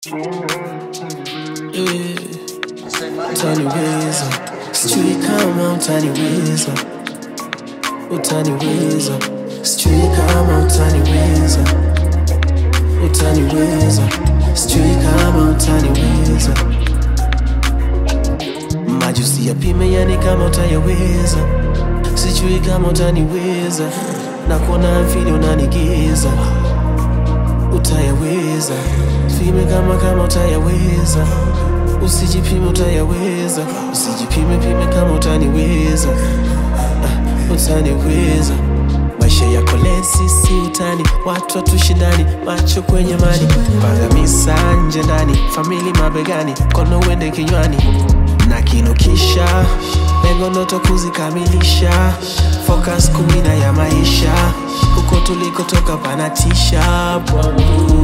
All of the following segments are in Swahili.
Yeah. Tiny Weasel. Street come on, Tiny Weasel. Oh, Tiny Weasel. Street come on, Tiny Weasel. Oh, Tiny Weasel. Street come on, Tiny Weasel. Majusi yapime yani kama utayaweza, sijui kama utaniweza, na kuona vile unanigiza, utayaweza, fime kama kama utayaweza, usijipime utayaweza, usijipime pime kama utaniweza, ah, utaniweza maisha yako lesi si utani, watu watushindani, macho kwenye mani, pagamisa nje ndani, famili mabegani, kono uende kinywani na kinukisha, lengo ndoto kuzikamilisha, focus kumina ya maisha, huko tulikotoka panatisha bwangu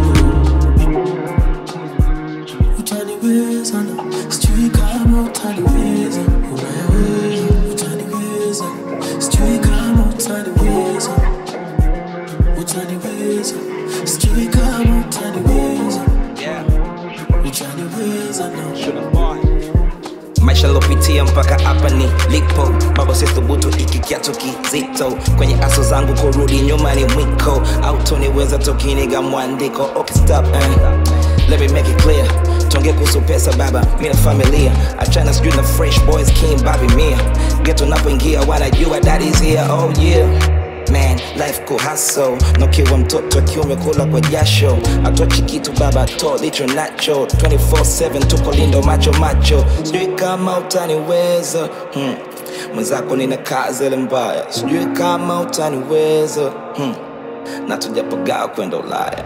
utaniweza na sijui kama utaniweza, unayaweza, utaniweza, sijui kama utaniweza, utaniweza, sijui kama utaniweza, utaniweza na maisha lopitia mpaka hapa ni lipo baba sithubutu iki kiatu kizito kwenye aso zangu kurudi nyuma ni mwiko autoniweza tokiniga mwandiko okay, stop, eh. Let me make it clear tonge kuhusu pesa baba mi na familia achana sijui na fresh boys king babi mia geto napoingia wanajua that is here oh yeah Man, life ko hustle nokiwa mtoto akiume kula kwa jasho atochi kitu baba to licho nacho 24/7 tuko lindo macho macho sijui kama utaniweza hmm. mwenzako nina kazi ile mbaya sijui kama utaniweza hmm. na tujapogaa kwenda ulaya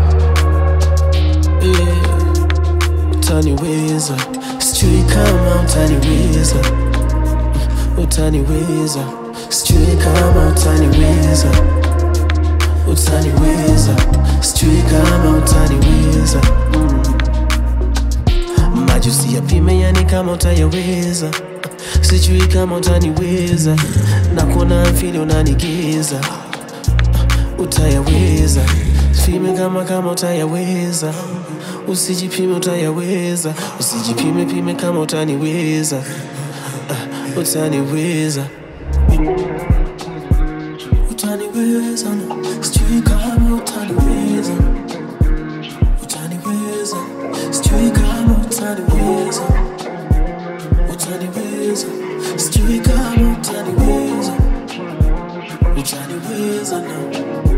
yeah. utaniweza, sijui kama utaniweza, utaniweza, sijui kama utaniweza, utaniweza, sijui kama utaniweza. Mm. Majusi yapime yani kama utayaweza, sijui kama utaniweza, na kuona vile unanigiza, utayaweza, fime kama kama utayaweza, usijipime utayaweza, usijipime pime kama utaniweza, Ah, utaniweza utaniweza na sijui kama utaniweza utaniweza sijui kama utaniweza utaniweza sijui kama utaniweza utaniweza na